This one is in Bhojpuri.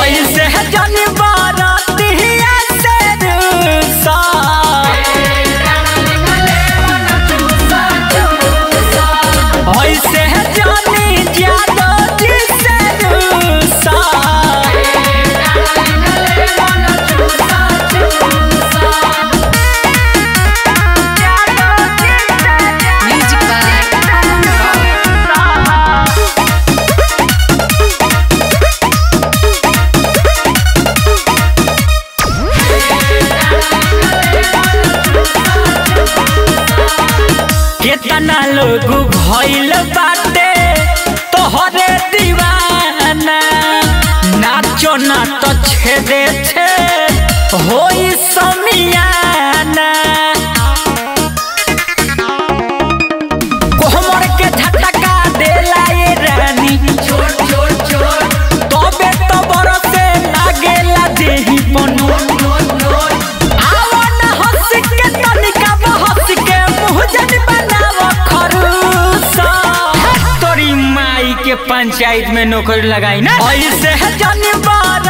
ऐसे है जानी बारातिया से रूसा ऐसे है जानी जादो जी से रूसा Music by कितना लोग भइल बाटे तोहरे दीवाना नाचो ना तो छेदे छे होई समियाना कोहमर के झटका देला ये रानी तबे तो बरसे लागेला देही पनु आवन हंस के तनिका बहस के मुँह जन बनाव खरूसा तोरी माई के पंचायत में नौकरी लगाई ना ऐसे है जानी बार